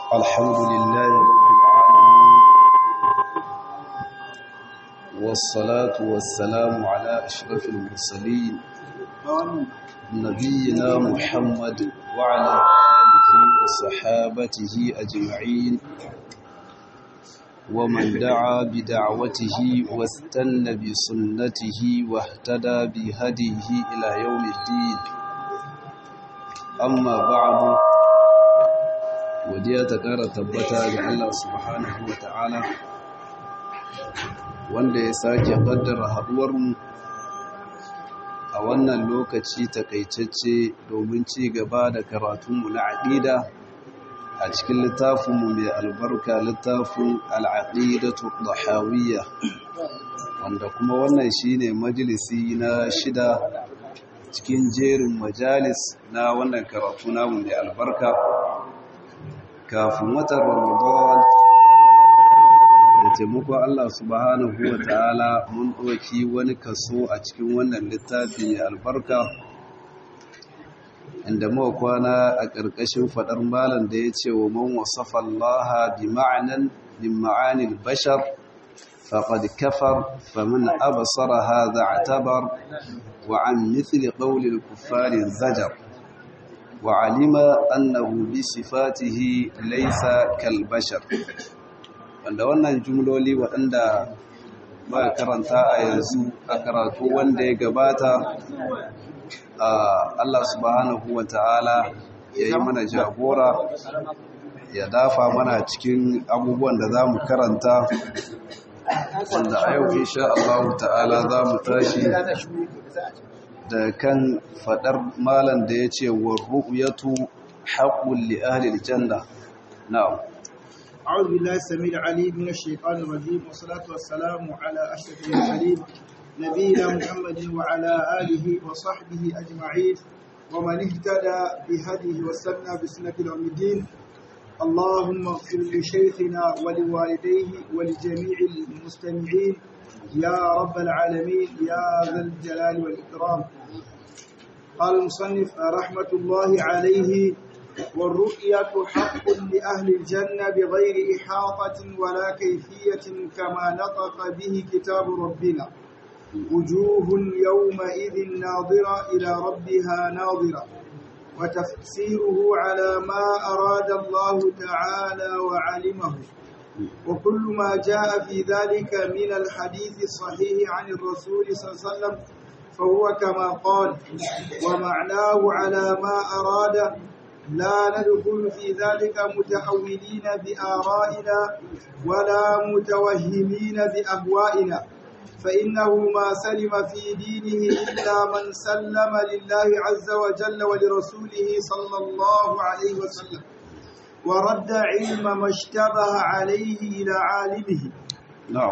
الحمد لله رب العالمين والصلاة والسلام على أشرف المرسلين نبينا محمد وعلى آله وصحابته أجمعين ومن دعا بدعوته واستنى بسنته واهتدى بهديه إلى يوم الدين أما بعد godiya ta ƙara tabbata ga Allah subhanahu wa ta'ala wanda ya sake ƙaddara haɗuwarmu a wannan lokaci takaitacce domin ci gaba da karatunmu na aƙida a cikin littafinmu mai albarka littafin al'aƙidatu ɗahawiyya wanda kuma wannan shine majalisi na shida cikin jerin majalis na wannan karatu namu mai albarka kafin watan ramadan da taimakon Allah subhanahu wa ta'ala mun ɗauki wani kaso a cikin wannan littafi mai albarka inda muka kwana a ƙarƙashin faɗar malam da ya ce wa man wasafa Allah bi ma'anan min ma'anil bashar faqad kafar faman absara hadha i'tabar wa an mithli qawli al-kuffari zajar وعلم أنه بصفاته ليس كالبشر wanda wannan jumloli waɗanda ba karanta a yanzu a karatu wanda ya gabata Allah subhanahu wa ta'ala ya yi mana jagora ya dafa mana cikin abubuwan da za mu karanta wanda a yau insha Allah ta'ala za mu tashi da kan fadar malan da ya ce wa ru'yatu haqqul li ahli aljanna na'am أعوذ بالله السميع العليم من الشيطان الرجيم والصلاة والسلام على أشرف المرسلين نبينا محمد وعلى آله وصحبه أجمعين ومن اهتدى بهديه واستنى بسنة يوم الدين اللهم اغفر لشيخنا ولوالديه ولجميع المستمعين يا رب العالمين يا ذا الجلال والإكرام قال المصنف رحمة الله عليه والرؤية حق لأهل الجنة بغير إحاطة ولا كيفية كما نطق به كتاب ربنا وجوه يومئذ ناظرة إلى ربها ناظرة وتفسيره على ما أراد الله تعالى وعلمه وكل ما جاء في ذلك من الحديث الصحيح عن الرسول صلى الله عليه وسلم فهو كما قال ومعناه على ما أراد لا ندخل في ذلك متحولين بآرائنا ولا متوهمين بأهوائنا فإنه ما سلم في دينه إلا من سلم لله عز وجل ولرسوله صلى الله عليه وسلم ورد علم ما اشتبه عليه إلى عالمه na'am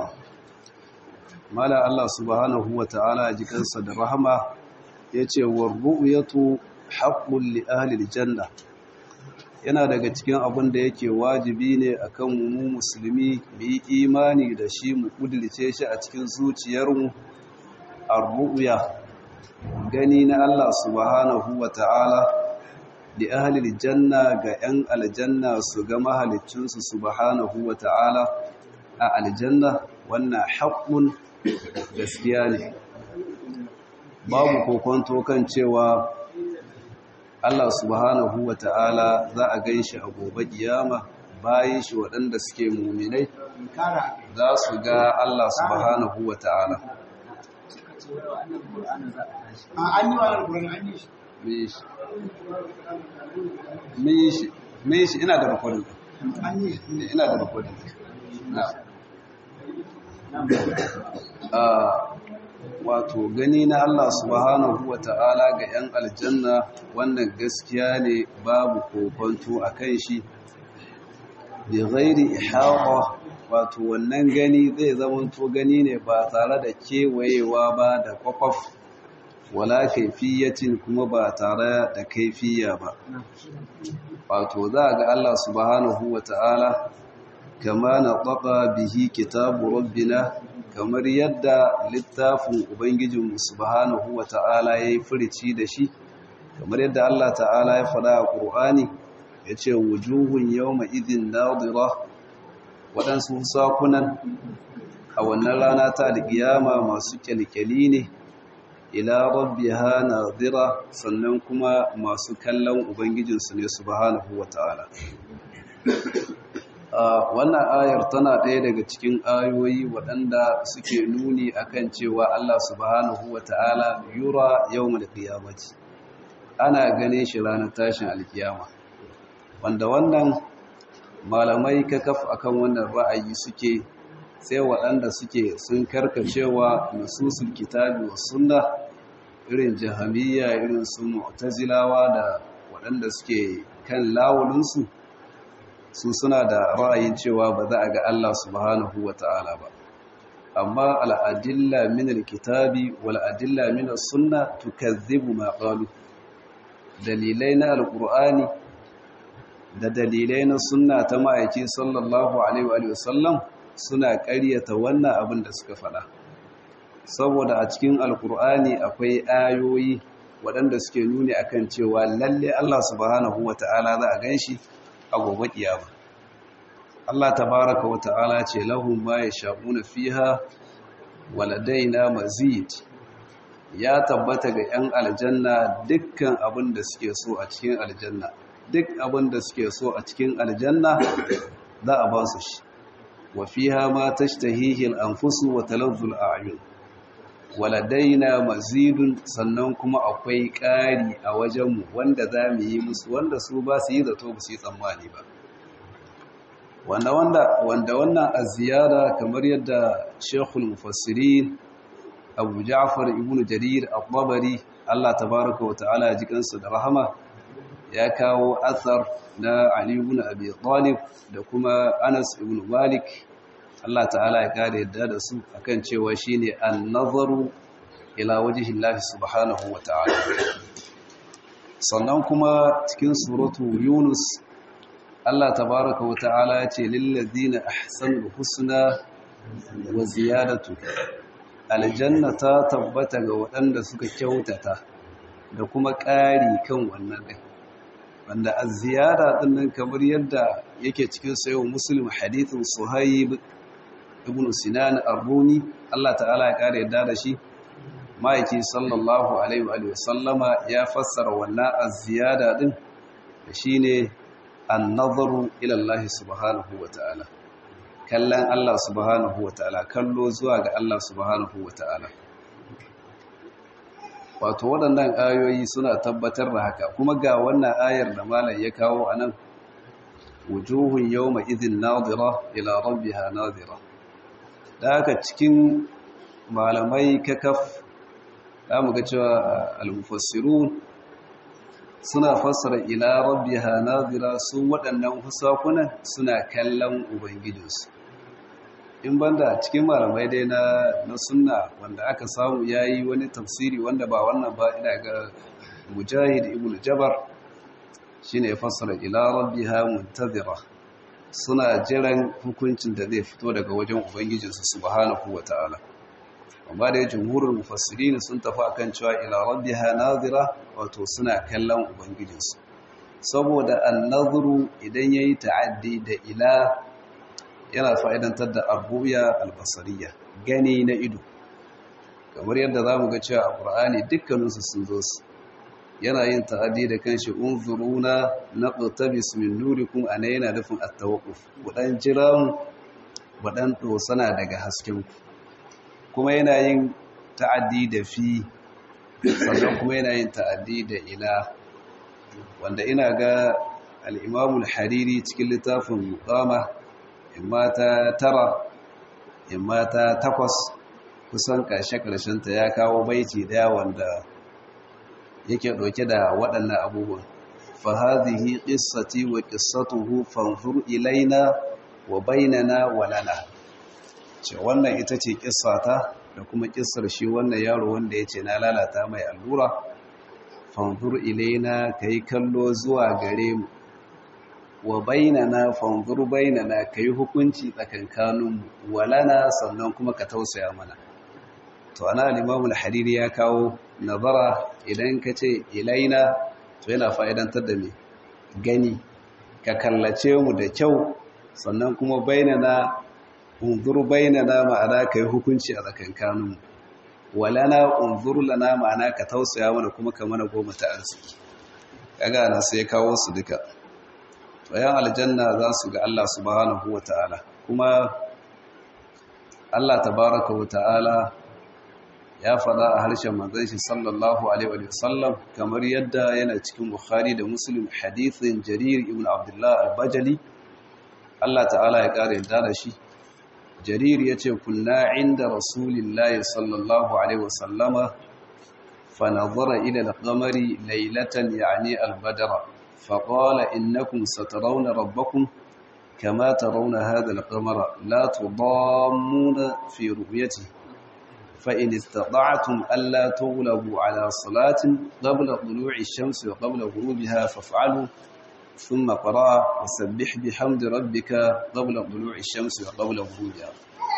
mala Allah subhanahu wa ta'ala jikansa da rahama yace war ru'yatu haqqul li ahli aljanna yana daga cikin abin da yake wajibi ne akan mu musulmi mu yi imani da shi mu kudurce shi a cikin zuciyarmu ar-ru'ya gani na Allah subhanahu wa ta'ala da ahalil janna ga 'yan aljanna su ga mahalicinsu subhanahu wa ta'ala a aljanna wannan haƙƙun gaskiya ne babu kokonto kan cewa Allah subhanahu wa ta'ala za a gan shi a gobe kiyama bayan shi waɗanda suke muminai za su ga Allah subhanahu wa ta'ala an yi wa alƙurin an yi shi me shi me shi ina da rikodin an yi ina da rikodin wato gani na Allah subhanahu wa ta'ala ga 'yan aljanna wannan gaskiya ne babu kokonto a kan shi bi ghairi ihata wato wannan gani zai zamanto gani ne ba tare da kewayewa ba da kwakwaf wala kaifiyatin kuma ba tare da kaifiya ba wato za ga Allah subhanahu wata'ala kama na tsaka bihi kitabu rabbina kamar yadda littafin ubangijinmu subhanahu wata'ala ya yi furici da shi kamar yadda Allah ta'ala ya faɗa a ƙur'ani ya ce wujuhun yau ma'izin nadira waɗansu sakunan a wannan rana ta alƙiyama masu kyalkyali ne ila rabbiha nadira sannan kuma masu kallon ubangijinsu ne subhanahu wata'ala wannan ayar tana ɗaya daga cikin ayoyi waɗanda suke nuni akan cewa Allah subhanahu wata'ala yura yawmal qiyamati ana gane shi ranar tashin alkiyama wanda wannan malamai kakaf akan wannan ra'ayi suke sai waɗanda suke sun karkacewa nususul kitabi wa sunna irin jahamiyya irin su mu'tazilawa da waɗanda suke kan lawulinsu su suna da ra'ayin cewa ba za a ga Allah subhanahu wa ta'ala ba amma al'adilla min alkitabi wal adilla min as-sunna tukazzibu ma qalu dalilai na alqur'ani da dalilai na sunna ta ma'aiki sallallahu alaihi wa sallam suna ƙaryata wannan abin da suka faɗa saboda a cikin alkur'ani akwai ayoyi waɗanda suke nuni akan cewa lalle Allah subhanahu wata'ala za a ganshi a gobe kiyama Allah tabaraka wata'ala ce lahum ma yasha'una fiha waladaina mazid ya tabbata ga 'yan aljanna dukkan abin da suke so a cikin aljanna duk abin da suke so a cikin aljanna za a ba su shi wa fiha ma tashtahihi al-anfusu wa talazzu al-a'yun waladaina mazidun sannan kuma akwai ƙari a wajenmu wanda za mu yi musu wanda su ba su yi zato ba su yi tsammani ba wanda wanda wannan a ziyara kamar yadda shekul mufassirin abu ja'far ibn jarir al-babari Allah tabaraka wa ta'ala ji kansu da rahama ya kawo athar na ali ibn abi talib da kuma anas ibn malik Allah ta'ala ya kare yadda da su akan cewa shine an-nazaru ila wajhi Allah subhanahu wa ta'ala sannan kuma cikin suratu yunus Allah tabaraka wa ta'ala ya ce lillazina ahsanul husna wa ziyadatu aljanna ta tabbata ga waɗanda suka kyautata da kuma ƙari kan wannan ɗin wanda a ziyara ɗin nan kamar yadda yake cikin sayo muslim hadithin suhaib ibn sinan ar-rumi Allah ta'ala ya ƙara yadda da shi ma'aiki sallallahu alaihi wa sallama ya fassara wannan az-ziyada ɗin da shine an-nazaru ila Allah subhanahu wa ta'ala kallon Allah subhanahu wa ta'ala kallo zuwa ga Allah subhanahu wa ta'ala wato waɗannan ayoyi suna tabbatar da haka kuma ga wannan ayar da malam ya kawo a nan wujuhun yawma idhin nadira ila rabbiha nadira da haka cikin malamai kakaf za mu ga cewa al-mufassirun suna fassara ila rabbiha nadira su waɗannan husakunan suna kallon ubangijinsu in banda cikin malamai dai na na sunna wanda aka samu yayi wani tafsiri wanda ba wannan ba ina ga mujahid ibn jabar shine ya fassara ila rabbiha muntazira suna jiran hukuncin da zai fito daga wajen ubangijinsu subhanahu wataala amma da jumhurul mufassirin sun tafi akan cewa ila rabbiha nazira wato suna kallon ubangijinsu saboda an-nazru idan yayi ta'addi da ila yana fa'idantar da abuya albasariya gani na ido kamar yadda za mu ga cewa a ƙur'ani dukkaninsu sun zo su yana yin ta'addi da kanshi unzuruna na ƙotabis min nurikum a na yana nufin attawakuf waɗan jiran waɗan ɗosana daga haskenku kuma yana yin ta'addi da fi sannan kuma yana yin ta'addi da ila wanda ina ga al'imamul hariri cikin littafin muqama imma ta tara imma ta takwas kusan ƙarshe-ƙarshenta ya kawo baiti daya wanda yake ɗauke da waɗannan abubuwan fahazihi ƙissati wa ƙissatuhu fanzur ilaina wa bainana wa lana ce wannan ita ce ƙissata da kuma ƙissar shi wannan yaro wanda ya ce na lalata mai allura fanzur ilaina ka yi kallo zuwa gare mu wa bainana fanzur bainana kai hukunci tsakankanin walana sannan kuma ka tausaya mana to ana al-Imam al-Hariri ya kawo nazara idan ka ce ilaina to yana fa'idantar da me gani ka kallace mu da kyau sannan kuma bainana unzur bainana ma'ana kai hukunci a tsakankaninmu walana unzur lana ma'ana ka tausaya mana kuma ka mana goma ta arziki kaga na sai kawo su duka bayan aljanna za su ga Allah subhanahu wata'ala kuma Allah tabaraka wata'ala ya faɗa a harshen manzon shi sallallahu alaihi wa sallam kamar yadda yana cikin Bukhari da Muslim hadithin Jarir ibn Abdullah al-Bajali Allah ta'ala ya kare yadda da shi Jarir yace kunna inda Rasulillahi sallallahu alaihi wa sallama fa nazara ila al-qamari laylatan yani al-badr fa qala innakum satarawna rabbakum kama tarawna hadha al-qamara la tudammuna fi ru'yatihi فإن استطعتم ألا تغلبوا على صلاة قبل طلوع الشمس وقبل غروبها فافعلوا ثم قرأ وسبح بحمد ربك قبل طلوع الشمس وقبل غروبها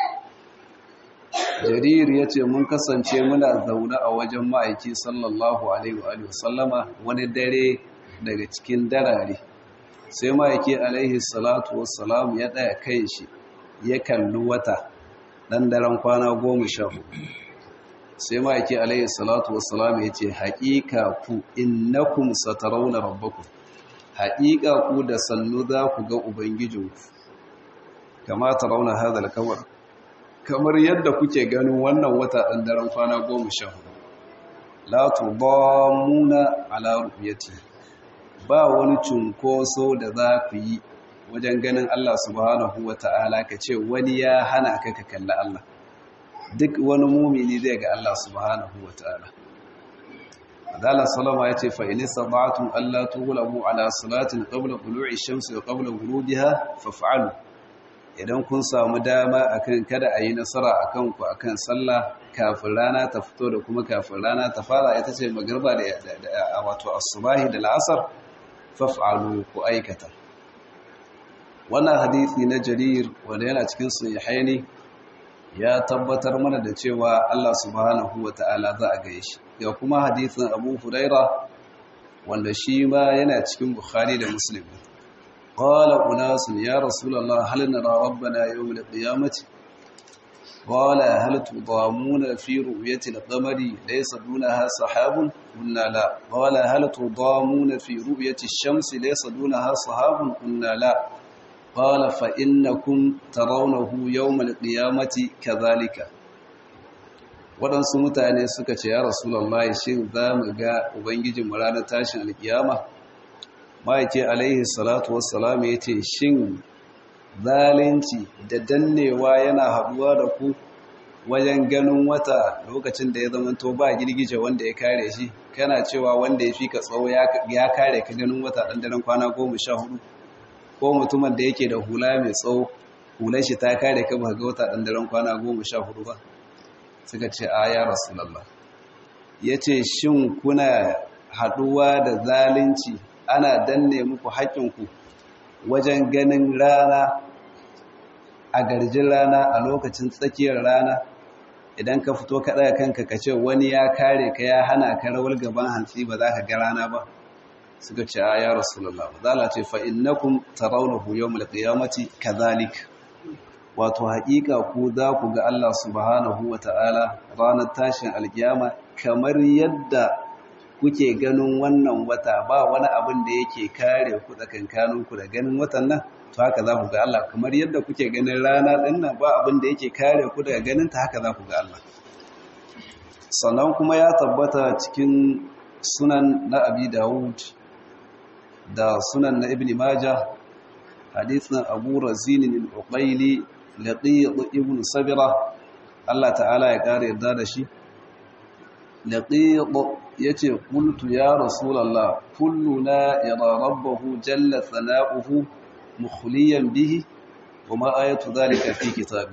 jarir ya ce mun kasance muna zaune a wajen ma'aiki sallallahu alaihi wa sallama wani dare daga cikin darare sai ma'aiki alaihi salatu wassalamu ya ɗaya kai shi ya kalli wata ɗan daren kwana goma sha hudu sai ma'aiki alayhi salatu wassalam ya ce haƙiƙa ku innakum satarawna rabbakum haƙiƙa ku da sannu za ku ga ubangijinku kama tarawna hadal kamar kamar yadda kuke ganin wannan wata ɗan daren kwana goma sha hudu la tudammuna ala ru'yati ba wani cunkoso da za ku yi wajen ganin Allah subhanahu wata'ala ka ce wani ya hana ka ka kalli Allah duk wani mumini zai ga Allah subhanahu wa ta'ala. Adala Salama ya ce, fa'ini sabatun Allah tugulabu ala salatin ƙabla ƙulu'i shamsu da ƙabla gurubiha fafa'alu. Idan kun samu dama akan kada a yi nasara a kanku a kan sallah kafin rana ta fito da kuma kafin rana ta fara ita ce magarba da wato asubahi da la'asar fafa'alu ku aikata. Wannan hadithi na jarir wanda yana cikin sahihaini ya tabbatar mana da cewa Allah subhanahu wa ta'ala za a gaye shi ga kuma hadithin abu huraira wanda shi ma yana cikin bukhari da muslim qala unasun ya rasulullah hal nara rabbana yawm al-qiyamati qala hal tudamuna fi ru'yati al-qamari laysa dunaha sahabun qulna la qala hal tudamuna fi ru'yati ash-shamsi laysa dunaha sahabun qulna la قال فإنكم ترونه يوم القيامة كذلك waɗansu mutane suka ce ya rasulallah shin za mu ga ubangijin mu ranar tashin alkiyama ma'aike alaihi salatu wassalam ya ce shin zalunci da dannewa yana haɗuwa da ku wajen ganin wata lokacin da ya zamanto ba girgije wanda ya kare shi kana cewa wanda ya fi ka tsawo ya kare ka ganin wata ɗan daren kwana goma sha hudu ko mutumin da yake da hula mai tsawo hular shi ta kare ka ba ga wata ɗan daren kwana goma sha hudu ba suka ce a ya rasulallah ya ce shin kuna haɗuwa da zalunci ana danne muku haƙƙinku wajen ganin rana a garjin rana a lokacin tsakiyar rana idan ka fito ka ɗaga kanka ka ce wani ya kare ka ya hana ka rawar gaban hantsi ba za ka ga rana ba suka ce a ya rasulallah zala ce fa'innakum tarawunahu yawmul qiyamati kadhalik wato haƙiƙa ku za ku ga Allah subhanahu wata'ala ranar tashin alkiyama kamar yadda kuke ganin wannan wata ba wani abin da yake kare ku tsakankaninku da ganin watan nan to haka za ku ga Allah kamar yadda kuke ganin rana ɗin nan ba abin da yake kare ku daga ganin ta haka za ku ga Allah sannan kuma ya tabbata cikin sunan na abi dawud da sunan na ibn majah hadithin abu razinin al-uqaili laqid ibn sabira Allah ta'ala ya kare yarda da shi laqid yace qultu ya rasulullah kulluna yara rabbahu jalla thana'uhu mukhliyan bihi wama ayatu dhalika fi kitabi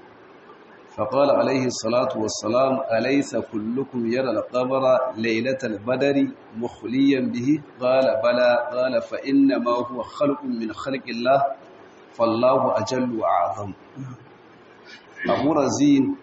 فقال عليه الصلاة والسلام أليس كلكم يرى القمر ليلة البدر مخليا به قال بلى قال فإنما هو خلق من خلق الله فالله أجل وأعظم أبو رزين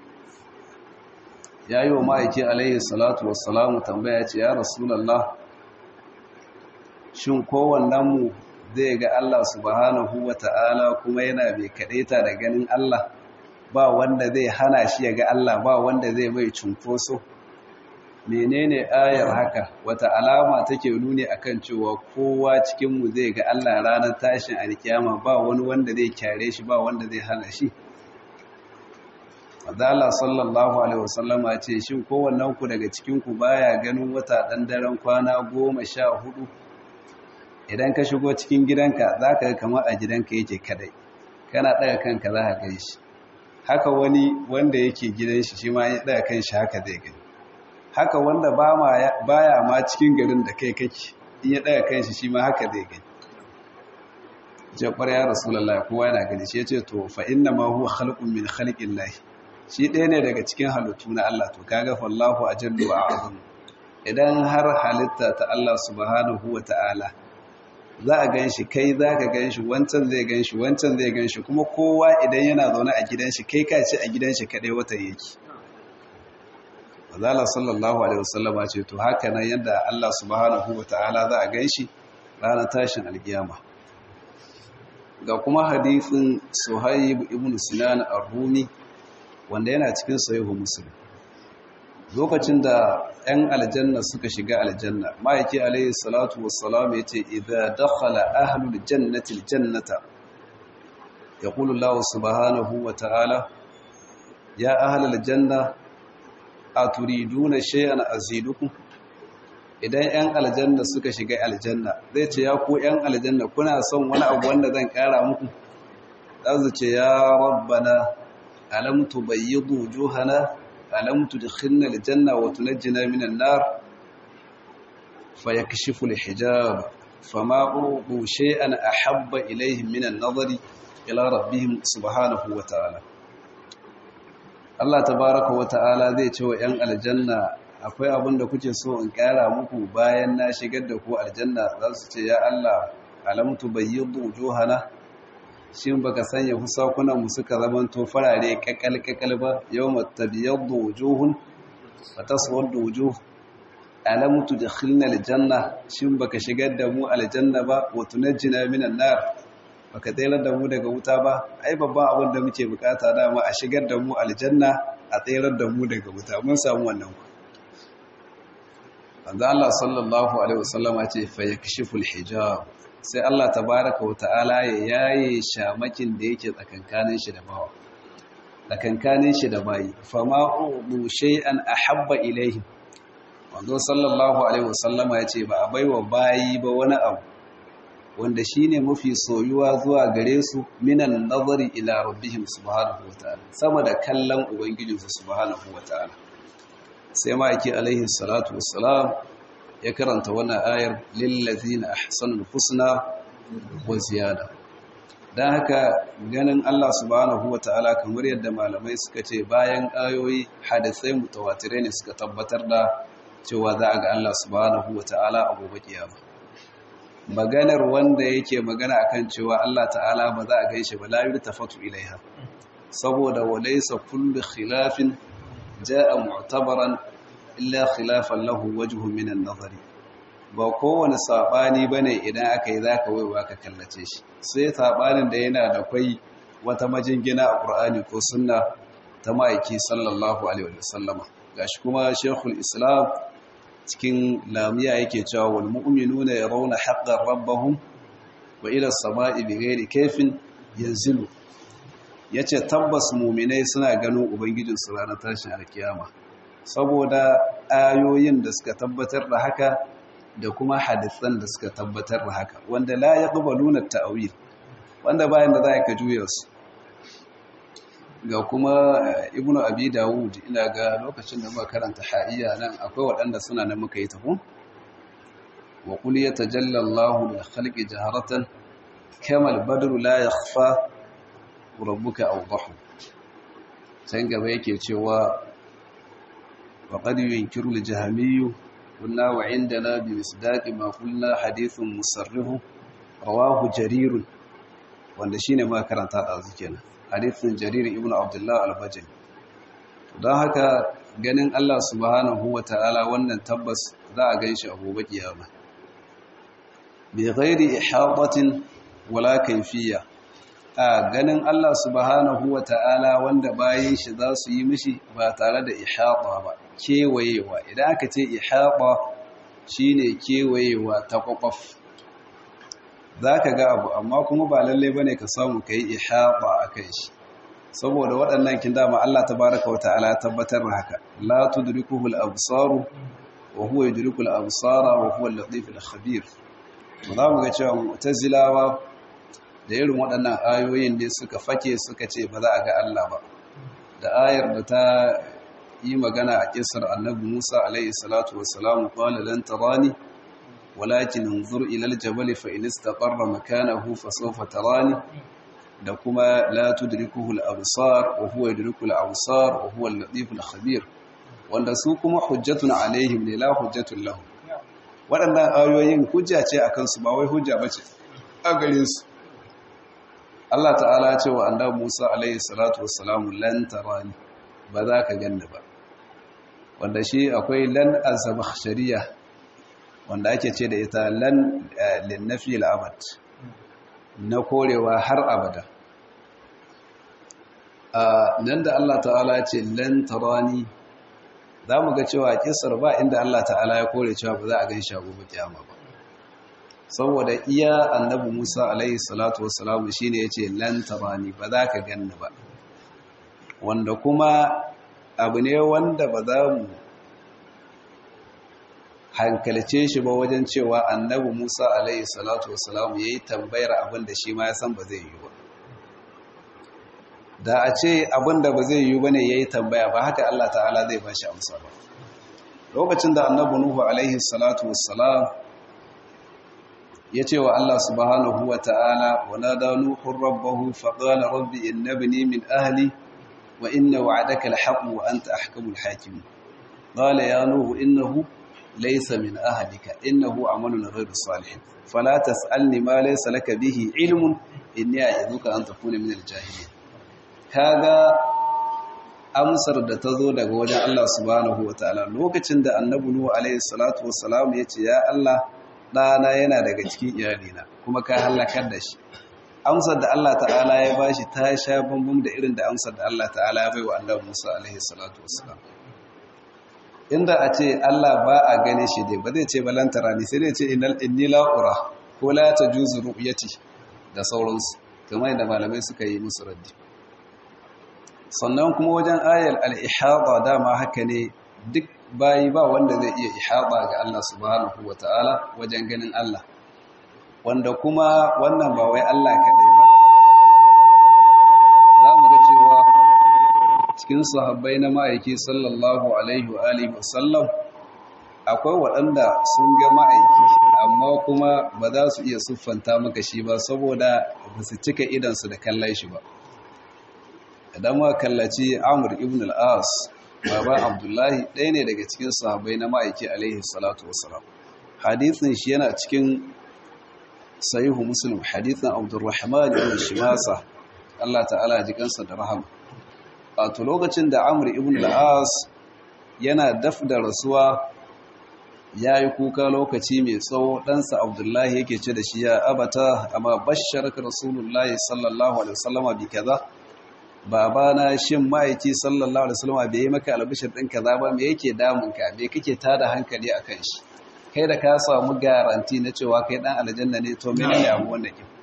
يا يوم أيكي عليه الصلاة والسلام تنبيت يا رسول الله shin kowannenmu zai ga Allah subhanahu wa ta'ala kuma yana mai kaɗaita da ganin Allah ba wanda zai hana shi ya ga Allah ba wanda zai mai cunkoso menene ayar haka wata alama take nuni akan cewa kowa cikinmu zai ga Allah ranar tashin alkiyama ba wani wanda zai kyare shi ba wanda zai hana shi Adala sallallahu alaihi wasallama ce shin kowannen ku daga cikin ku baya ganin wata dan daren kwana goma sha hudu idan ka shigo cikin gidanka zaka ga kamar a gidanka yake kadai kana daga kanka za ka gani shi haka wani wanda yake gidan shi shi ma ya daga kan shi haka zai gani haka wanda baya ma cikin garin da kai kake in ya daga kan shi shi ma haka zai gani jabbar ya rasulullah kowa yana gani shi yace to fa inna ma huwa khalqun min khalqillah shi ɗaya ne daga cikin halittu na Allah to kaga fallahu ajallu wa a'zam idan har halitta ta Allah subhanahu wa ta'ala za a ganshi kai za ka ganshi wancan zai ganshi wancan zai ganshi kuma kowa idan yana zaune a gidan shi kai ka ce a gidan shi kadai wata yake Azala sallallahu alaihi wasallam ce to haka nan yadda Allah subhanahu wa ta'ala za a ganshi ranar tashin alkiyama ga kuma hadisin Suhaib ibn Sinan ar-Rumi wanda yana cikin sahihu Muslim lokacin da 'yan aljanna suka shiga aljanna ma'aiki alayhi salatu wassalam yace idza dakhala ahlul jannati aljannata yaqulu Allah subhanahu wa ta'ala ya ahlal janna aturiduna shay'an azidukum idan 'yan aljanna suka shiga aljanna zai ce ya ku 'yan aljanna kuna son wani abu wanda zan kara muku zasu ce ya rabbana alam tubayyidu wujuhana alam tudkhilna aljanna wa tunajjina minan nar fayakshifu alhijab fama uqu shay'an ahabba ilayhim min an-nazari ila rabbihim subhanahu wa ta'ala Allah tabaaraka wa ta'ala zai ce wa 'yan aljanna akwai abin da kuke so in kara muku bayan na shigar da ku aljanna za su ce ya Allah alam tubayyidu wujuhana shin baka sanya husakunan mu suka zamanto farare kakal kakal ba yawma tabyaddu wujuhun wa taswaddu wujuh alam tudkhilna aljanna shin baka shigar da mu aljanna ba wa tunajjina minan nar baka tsayar da mu daga wuta ba ai babban abin da muke bukata dama a shigar da mu aljanna a tsayar da mu daga wuta mun samu wannan ku Allah sallallahu alaihi wasallama ce fa yakshiful hijab sai Allah tabaraka wa ta'ala ya yaye shamakin da yake tsakankanin shi da bawa tsakankanin shi da bayi fama ubu shay'an ahabba ilaihim wanda sallallahu alaihi wasallama ya ce ba a baiwa bayi ba wani abu wanda shine mafi soyuwa zuwa gare su minan nazari ila rabbihim subhanahu wa ta'ala sama da kallon ubangijinsu subhanahu wa ta'ala sai ma yake alaihi salatu wassalam ya karanta wannan ayar lillazina ahsanul husna wa ziyada dan haka ganin Allah subhanahu wataala kamar yadda malamai suka ce bayan ayoyi hadisai mutawatirai ne suka tabbatar da cewa za a ga Allah subhanahu wataala a gobe kiyama maganar wanda yake magana akan cewa Allah ta'ala ba za a gaishe ba la yurtafatu ilaiha saboda walaysa kullu khilafin jaa mu'tabaran illa khilafan lahu wajhu min an-nazari ba kowane sabani bane idan aka yi zaka waiwa ka kallace shi sai sabanin da yana da kai wata majingina a Qur'ani ko sunna ta maiki sallallahu alaihi wasallama gashi kuma Sheikhul Islam cikin lamiya yake cewa wal mu'minuna yarawna haqqan rabbahum wa ila as-sama'i bighairi kayfin yanzilu yace tabbas mu'minai suna ganin ubangijinsu ranar tashin alkiyama saboda ayoyin da suka tabbatar da haka da kuma hadisan da suka tabbatar da haka wanda la yaqbaluna ta'wil wanda bayan da za ka juya su ga kuma ibnu abi dawud ina ga lokacin da muka karanta ha'iya nan akwai waɗanda suna nan muka yi tafi wa qul yatajalla Allahu lil khalqi jaharatan kama al-badru la yakhfa rabbuka awdahu sai gaba yake cewa وقد ينكر الجهمي قلنا وعندنا بمصداق ما قلنا حديث مصرح رواه جرير wanda shine ma karanta da kenan hadithin jarir ibn abdullah al-bajali don haka ganin Allah subhanahu ta'ala wannan tabbas za a ganshi a gobe kiyama bi ghairi ihatatin wala kayfiyya a ganin Allah subhanahu wa ta'ala wanda bayan shi za su yi mishi ba tare da ihata ba kewayewa idan aka ce ihata shine kewayewa ta kwakwaf za ka ga abu amma kuma ba lalle ba ne ka samu ka yi ihata a kan shi saboda waɗannan kin dama Allah ta baraka wa ta'ala tabbatar da haka la tudrikuhu al-absaru wa huwa yudriku al-absara wa huwa al-latif al-khabir za mu ga cewa mu'tazilawa da irin waɗannan ayoyin ne suka fake suka ce ba za a ga Allah ba da ayar da ta yi magana a kisar annabi Musa alaihi salatu wassalamu qala lan tarani walakin انظر ila aljabal fa in istaqarra makanahu fa sawfa tarani da kuma la tudrikuhu al-absar wa huwa yudriku al-absar wa huwa al-latif al-khabir wanda su kuma hujjatun alaihim ne la hujjatun lahum waɗannan ayoyin hujja ce akan su ba wai hujja bace a gare su Allah ta'ala ce wa annabi Musa alaihi salatu wassalamu lan tarani ba za ka ganni ba wanda shi akwai lan az-zamakhshariya wanda ake ce da ita lan linnafi al-abad na korewa har abada a nan da Allah ta'ala ce lan tarani za mu ga cewa kisar ba inda Allah ta'ala ya kore cewa ba za a gan shago ba kiyama ba saboda iya annabi Musa alaihi salatu wassalamu shine yace lan tarani ba za ka ganni ba wanda kuma abu ne wanda ba za mu hankalce shi ba wajen cewa annabi Musa alaihi salatu wassalamu yayi tambayar abin da shi ma ya san ba zai yi ba da a ce abin da ba zai yi bane yayi tambaya ba haka Allah ta'ala zai bashi amsa ba lokacin da annabi Nuhu alaihi salatu wassalam ya ce wa Allah subhanahu wa ta'ala wa nada nuhun rabbahu faƙala rabbi inna bini min ahli wa inna wa'adaka alhaqu wa anta ahkamul hakim qala ya nuhu innahu laysa min ahlika innahu amalun ghayru salih fala tas'alni ma laysa laka bihi ilmun inni a'idhuka an takuna min aljahilin kaga amsar da ta zo daga wajen Allah subhanahu wa ta'ala lokacin da annabi nuhu alaihi salatu wassalam ya ce ya Allah ɗana yana daga cikin iyalina kuma ka halakar da shi amsar da Allah ta'ala ya bashi ta sha bambam da irin da amsar da Allah ta'ala ya bai wa annabi Musa alaihi salatu wassalam inda a ce Allah ba a gane shi dai ba zai ce balantara ne sai dai ce innal inni la ura ko la tajuzu ru'yati da sauransu kamar yadda malamai suka yi musu raddi sannan kuma wajen ayar al-ihada dama haka ne duk bayi ba wanda zai iya ihaba ga Allah subhanahu wata'ala wajen ganin Allah wanda kuma wannan ba wai Allah kaɗai ba za mu ga cewa cikin sahabbai na ma'aiki sallallahu alaihi wa alihi wasallam akwai waɗanda sun ga ma'aiki amma kuma ba za su iya siffanta maka shi ba saboda ba su cika idansu da kallon shi ba idan ma kallaci amur ibn al-as baba abdullahi ɗaya ne daga cikin sahabbai na ma'aiki alaihi salatu wasalam hadithin shi yana cikin sahihu muslim hadithin abdurrahman ibn shimasa Allah ta'ala ji kansa da rahama wato lokacin da amr ibn al-as yana daf da rasuwa yayi kuka lokaci mai tsawo ɗansa abdullahi yake ce da shi ya abata amma basharaka rasulullahi sallallahu alaihi wasallama bi kaza babana shin ma'aiki sallallahu alaihi wasallam bai yi maka albishir din kaza ba me yake damun ka me kake tada hankali akan shi kai da ka samu garanti na cewa kai dan aljanna ne to me ne abu wannan kin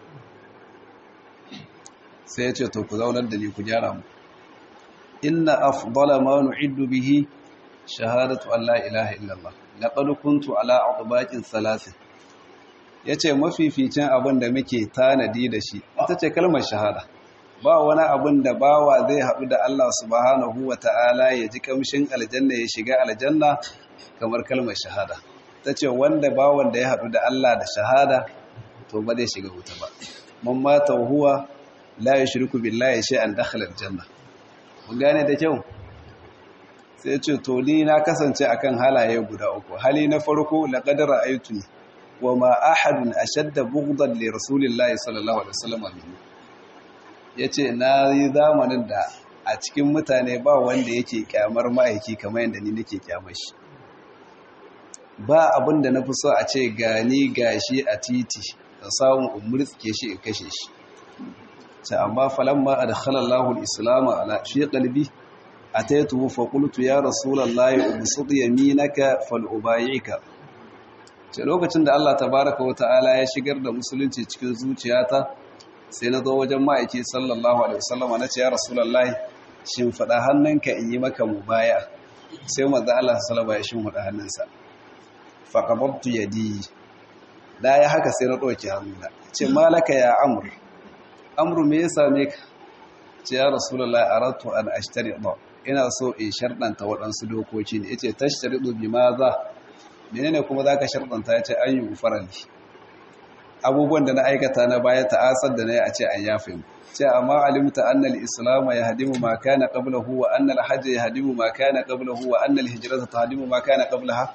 sai ya ce to ku zaunar da ni ku gyara mu inna afdala ma nu'iddu bihi shahadatu an la ilaha illallah laqad kuntu ala adbaqin thalathin yace mafificin abin da muke tanadi da shi ita ce kalmar shahada ba wani abin da bawa zai haɗu da Allah subhanahu wa ta'ala ya ji kamshin aljanna ya shiga aljanna kamar kalmar shahada ta ce wanda bawan da ya haɗu da Allah da shahada to ba zai shiga wuta ba man mata huwa la yushriku billahi shay'an dakhala aljanna mun gane da kyau sai ce to ni na kasance akan halaye guda uku hali na farko laqad ra'aytuni wa ma ahadun ashadda bughdan li rasulillahi sallallahu alaihi wasallam minni ya ce na yi zamanin da a cikin mutane ba wanda yake kyamar ma'aiki kamar yadda ni nake kyamar shi ba abin da na fi so a ce gani gashi a titi da samun umurtske shi in kashe shi ce amma falamma adkhalallahu al-islam ala fi qalbi ataytuhu fa qultu ya rasulallahi ubsut yaminaka falubayika ce lokacin da Allah tabaaraka wa ta'ala ya shigar da musulunci cikin zuciyata sai na zo wajen ma'aiki sallallahu alaihi wasallama na ce ya rasulallahi shin fada hannunka in yi maka mubaya sai manzo Allah sallallahu alaihi wasallam ya shin hannunsa fa qabadtu yadi da ya haka sai na ɗauki hannuna ce malaka ya amur amur me ya same ka ce ya rasulullah aratu an ashtari ba ina so in sharɗanta waɗansu dokoki ne yace tashtaridu bi ma za menene kuma zaka sharɗanta yace an yi farali abubuwan da na aikata na baya ta'asar da nayi a ce an yafe mu ce amma alimta anna al-islam yahdimu ma kana qablahu wa anna al-hajj yahdimu ma kana qablahu wa anna al-hijrata tahdimu ma kana qablaha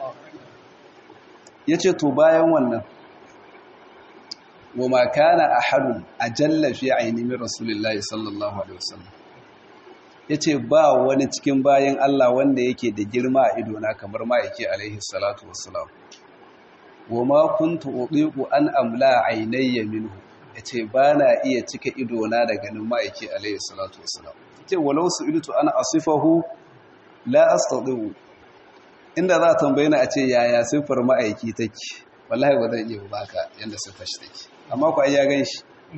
ya ce to bayan wannan wa makana a harun a jallafi a ainihin rasulullahi sallallahu alaihi wasallam ya ce ba wani cikin bayan Allah wanda yake da girma a idona kamar ma'aiki alaihi salatu wasalam wa ma kuntu uɗiƙu an amla ainayya minhu ya ce ba na iya cika idona da ganin ma'aiki alaihi salatu wasalam ya ce walau su iltu ana asifahu la astadiu inda za a tambaye ni a ce yaya siffar ma'aiki take wallahi ba zan iya baka yanda siffar shi take amma ku ai ya gan shi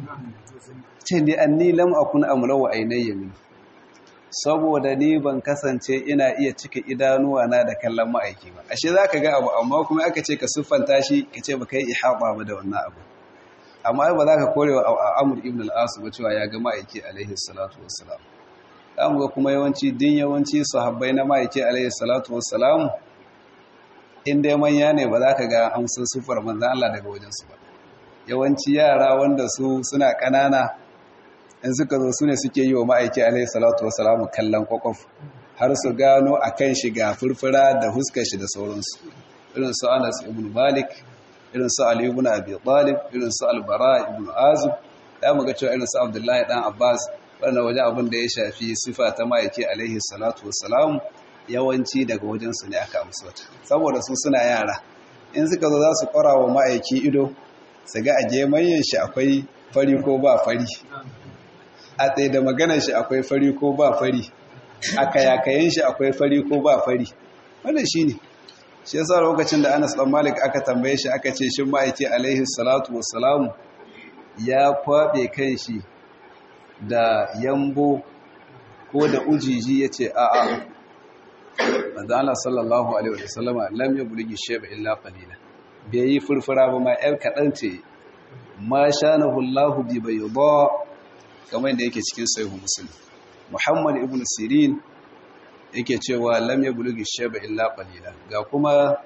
ce ni anni lam akun amla wa ainayya min saboda ni ban kasance ina iya cika idanuwa na da kallon ma'aiki ba ashe zaka ga abu amma kuma aka ce ka siffanta shi ka ce baka yi ihaba ba da wannan abu amma ba za ka korewa Amr ibn al-As ba cewa ya ga ma'aiki alaihi salatu wassalam zamu ga kuma yawanci din yawanci sahabbai na ma'aiki alaihi salatu wassalam in dai manya ne ba za ka ga amsun sufar manzan Allah daga wajensu ba yawanci yara wanda su suna ƙanana in suka zo su ne suke yi wa ma'aiki alaihi salatu wassalam kallon kwakwaf har su gano a kan shi ga furfura da huskar shi da sauransu irin su Anas ibn Malik irin su Ali ibn Abi Talib irin su Al-Bara ibn Azib da mu ga cewa irin su Abdullahi dan Abbas wannan waje abin da ya shafi sifa ta ma'aiki alaihi salatu wassalam yawanci daga wajensu ne aka amsa ta saboda su suna yara in suka zo za su kwara wa ma'aiki ido su ga a gemanyen shi akwai fari ko ba fari a tsaye da maganar shi akwai fari ko ba fari a kayakayen shi akwai fari ko ba fari wannan shi ne shi yasa lokacin da anas dan malik aka tambaye shi aka ce shin ma'aiki alaihi salatu wassalamu ya kwabe kan shi da yambo ko da ujiji ya ce a'a manzo Allah sallallahu alaihi wasallama lam yablughi shayba illa qalila bai yi furfura ba ma yar kadan ce ma shanahu Allah bi bayda kamar yadda yake cikin sahih muslim Muhammad ibn Sirin yake cewa lam yablughi shayba illa qalila ga kuma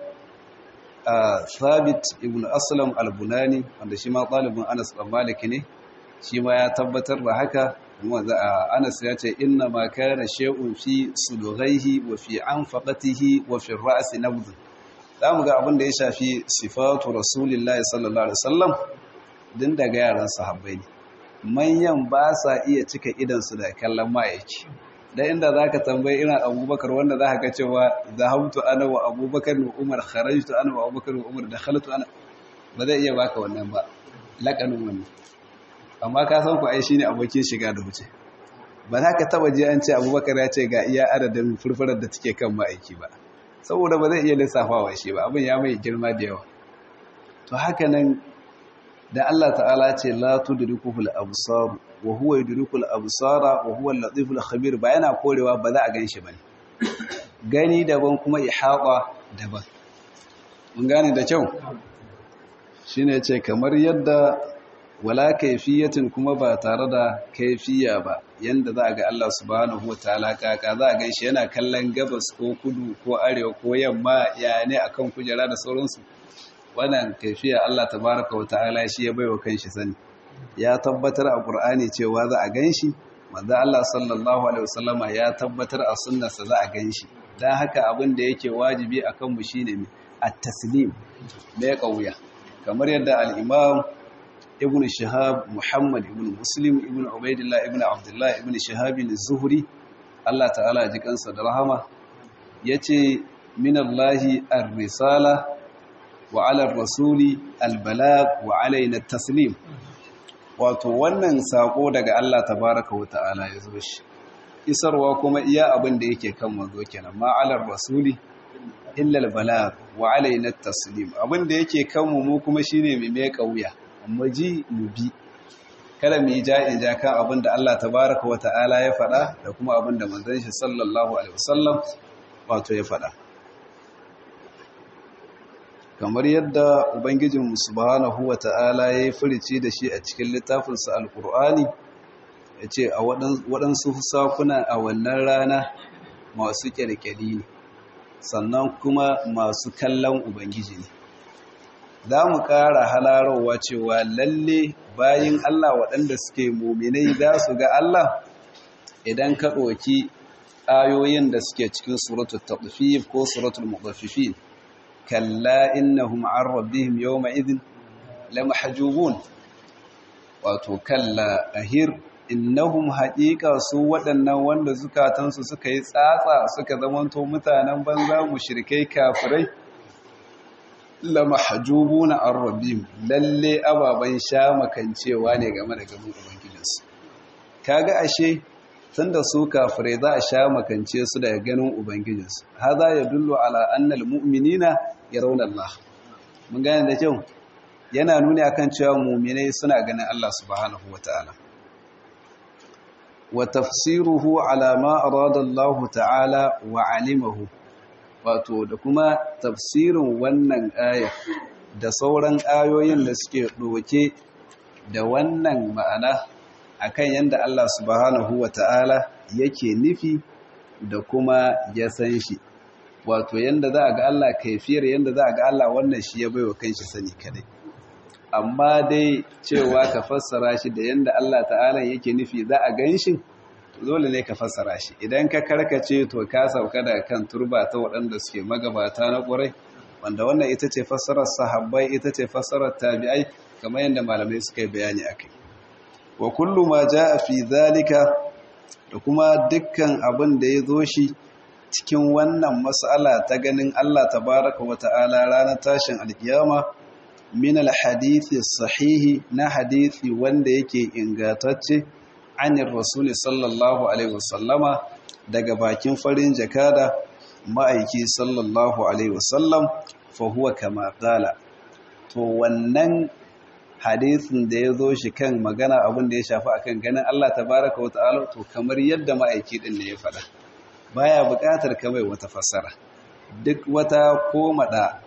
Thabit ibn Aslam al-Bunani wanda shi ma talibin Anas bin Malik ne shi ma ya tabbatar da haka Anas ya ce inna ma kana shay'un fi sudghaihi wa fi anfaqatihi wa fi ra'si nabd zamu ga abin da ya shafi sifatu rasulillahi sallallahu alaihi wasallam din daga yaran sahabbai ne manyan ba sa iya cika idan su da kallon ma'aiki da inda zaka tambayi ina Abubakar wanda zaka ga cewa zahabtu ana wa Abubakar wa Umar kharajtu ana wa Abubakar wa Umar dakhaltu ana ba zai iya baka wannan ba lakanin wannan amma ka san ku ai shine abokin shiga da wuce ba za ka taba ji an ce abubakar ya ce ga iya adadin furfurar da take kan ma'aiki ba saboda ba zai iya lissafawa shi ba abin ya mai girma da yawa to haka nan da Allah ta'ala ce la tudrikuhu al-absar wa huwa yudriku al-absara wa huwa al-latif al-khabir ba yana korewa ba za a ganshi bane gani daban kuma ihaba daban mun gane da kyau shine ce kamar yadda wala kaifiyatin kuma ba tare da kaifiya ba yanda za a ga Allah subhanahu wataala kaka za a gan shi yana kallon gabas ko kudu ko arewa ko yamma ya ne akan kujera da sauransu wannan kaifiya Allah tabaraka wataala shi ya baiwa kanshi sani ya tabbatar a Qur'ani cewa za a gan shi manzo Allah sallallahu alaihi wasallama ya tabbatar a sunnarsa za a gan shi dan haka abin da yake wajibi akan mu shine at-taslim da kauya kamar yadda al-imam ibn shahab muhammad ibn muslim ibn ubaidillah ibn abdullah ibn shahab az-zuhri Allah ta'ala ji kansa da rahama yace min Allah ar-risala wa 'ala ar-rasuli al-balagh wa 'alaina at-taslim wato wannan sako daga Allah tabaaraka wa ta'ala ya zo shi isarwa kuma iya abin da yake kan manzo kenan ma 'ala ar-rasuli illa al-balagh wa 'alaina at-taslim abin da yake kan mu mu kuma shine mu mai kauya mu ji mu bi kada mu yi ja'in ja kan abin da Allah tabaraka wa ta'ala ya faɗa da kuma abin da manzon shi sallallahu alaihi wasallam wato ya faɗa kamar yadda ubangijin subhanahu wa ta'ala ya yi furici da shi a cikin littafinsa alkur'ani ya ce a waɗansu sakuna a wannan rana masu ƙyalƙyali ne sannan kuma masu kallon ubangiji ne za mu ƙara halarowa cewa lalle bayin Allah waɗanda suke muminai za su ga Allah idan ka ɗoki ayoyin da suke cikin suratul taɗfif ko suratul muɗaffifin kalla innahum an rabbihim yawma idhin lamahjubun wato kalla ahir innahum haƙiƙa su waɗannan wanda zukatansu suka yi tsatsa suka zamanto mutanen banza mushrikai kafirai lamahjubuna an rabbihim lalle ababan sha makancewa ne game da gaban ubangijinsu kaga ashe tunda su kafirai za a sha makance su daga ganin ubangijinsu haza ya dullu ala annal mu'minina yarawna Allah mun gane da kyau yana nuni akan cewa mu'minai suna ganin Allah subhanahu wataala wa tafsiruhu ala ma arada Allah ta'ala wa alimahu wato da kuma tafsirin wannan aya da sauran ayoyin da suke ɗoke da wannan ma'ana akan yadda Allah subhanahu wa ta'ala yake nufi da kuma ya san shi wato yadda za a ga Allah kaifiyar yadda za a ga Allah wannan shi ya baiwa kanshi sani kadai amma dai cewa ka fassara shi da yadda Allah ta'ala yake nufi za a gan shi dole ne ka fassara shi idan ka karkace to ka sauka daga kan turba ta waɗanda suke magabata na ƙurai wanda wannan ita ce fassarar sahabbai ita ce fassarar tabi'ai kamar yadda malamai suka yi bayani akai wa kullu ma jaa fi zalika da kuma dukkan abin da ya zo shi cikin wannan mas'ala ta ganin Allah tabaraka wa ta'ala ranar tashin alkiyama min alhadithi sahihi na hadithi wanda yake ingantacce anir rasuli sallallahu alaihi wasallama daga bakin farin jakada ma'aiki sallallahu alaihi wasallam fa huwa kama qala to wannan hadisin da ya zo shi kan magana abin da ya shafi akan ganin Allah tabaraka wa ta'ala to kamar yadda ma'aiki din ne ya faɗa baya buƙatar kamar wata fassara duk wata komada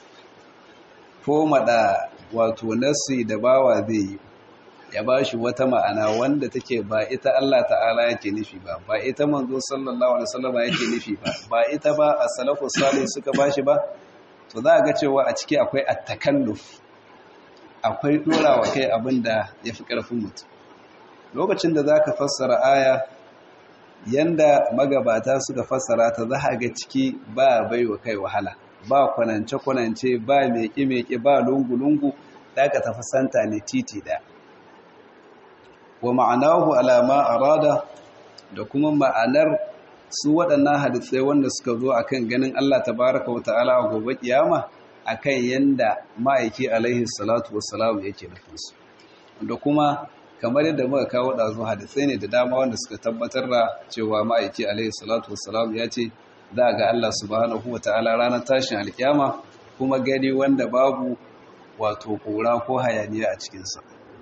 komada wato nasi da bawa zai yi ya ba shi wata ma'ana wanda take ba ita Allah ta'ala yake nufi ba ba ita manzo sallallahu alaihi wasallam yake nufi ba ba ita ba as-salafu salih suka bashi ba to za a ga cewa a ciki akwai at-takalluf akwai dorawa kai abinda yafi karfin mutum lokacin da zaka fassara aya yanda magabata suka fassara ta za ga ciki ba baiwa kai wahala ba kwanance kwanance ba meke meke ba lungu lungu da ka tafi santa ne titi da wa ma'anahu alama arada da kuma ma'anar su waɗannan hadisai wanda suka zo akan ganin Allah tabaraka wa ta'ala a gobe kiyama akan yanda ma'aiki alaihi salatu wassalam yake nufin su da kuma kamar yadda muka kawo ɗazu hadisai ne da dama wanda suka tabbatar da cewa ma'aiki alaihi salatu wassalam ya ce za ga Allah subhanahu wa ta'ala ranar tashin alkiyama kuma gani wanda babu wato ƙura ko hayaniya a cikinsa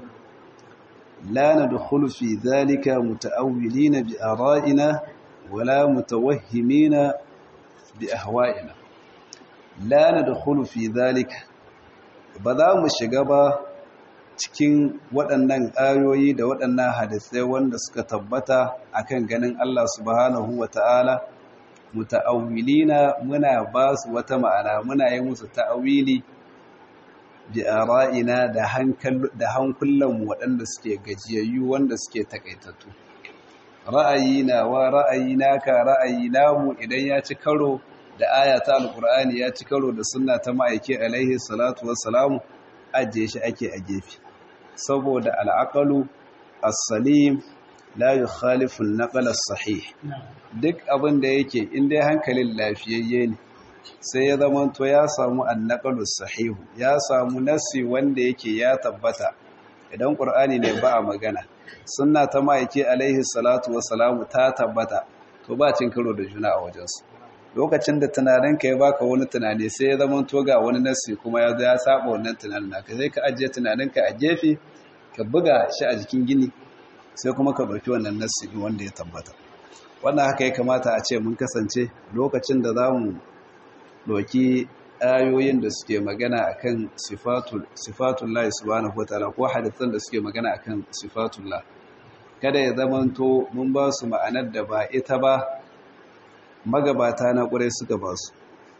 لا ندخل في ذلك متأولين بآرائنا ولا متوهمين بأهوائنا لا ندخل في ذلك بذا مشغبا cikin waɗannan ayoyi da waɗannan hadisai wanda suka tabbata akan ganin Allah subhanahu wata'ala muta'awwilina muna ba su wata ma'ana muna yi musu ta'awili bi ara'ina da hankal da hankulanmu waɗanda suke gajiyayyu wanda suke takaitattu ra'ayina wa ra'ayina ka ra'ayina mu idan ya ci karo da aya ta alqur'ani ya ci karo da sunna ta ma'aiki alaihi salatu wassalamu ajiye shi ake a gefe saboda al'aqalu as-salim la yukhalifu an-naql as-sahih duk abin da yake in dai hankalin lafiyayye ne sai ya zamanto ya samu annaqalus sahihu ya samu nasi wanda yake ya tabbata idan qur'ani ne ba a magana sunna ta ma'aiki alaihi salatu wassalamu ta tabbata to ba cin karo da juna a wajensu lokacin da tunaninka ya baka wani tunani sai ya zama to ga wani nasi kuma ya zo ya saba wannan tunanin naka sai ka ajiye tunaninka a gefe ka buga shi a jikin gini sai kuma ka ɗauki wannan nasi wanda ya tabbata wannan haka ya kamata a ce mun kasance lokacin da za mu ɗauki ayoyin da suke magana akan sifatullah subhanahu wataala ko hadisan da suke magana akan sifatullah kada ya zamanto mun ba su ma'anar da ba ita ba magabata na ƙurai suka ba su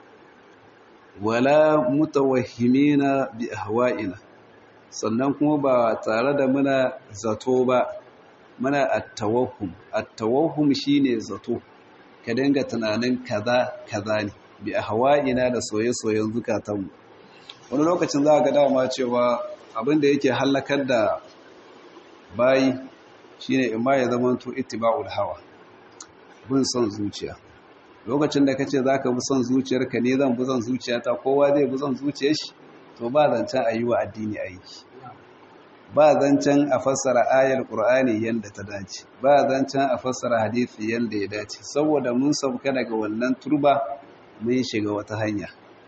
wala mutawahhimina bi ahwa'ina sannan kuma ba tare da muna zato ba muna at-tawahhum at-tawahhum shine zato ka dinga tunanin kaza kaza ne bi ahwa'ina da soye-soyen zukatanmu wani lokacin za ga dama cewa abin da yake halakar da bayi shine imma ya zama to ittiba'ul hawa bin son zuciya lokacin da kace zaka bi son zuciyarka ne zan bi son zuciyata kowa zai bi son zuciyar shi to ba zancen ayi wa addini aiki ba zancen a fassara ayar qur'ani yanda ta dace ba zancen a fassara hadisi yanda ya dace saboda mun sauka daga wannan turba mun shiga wata hanya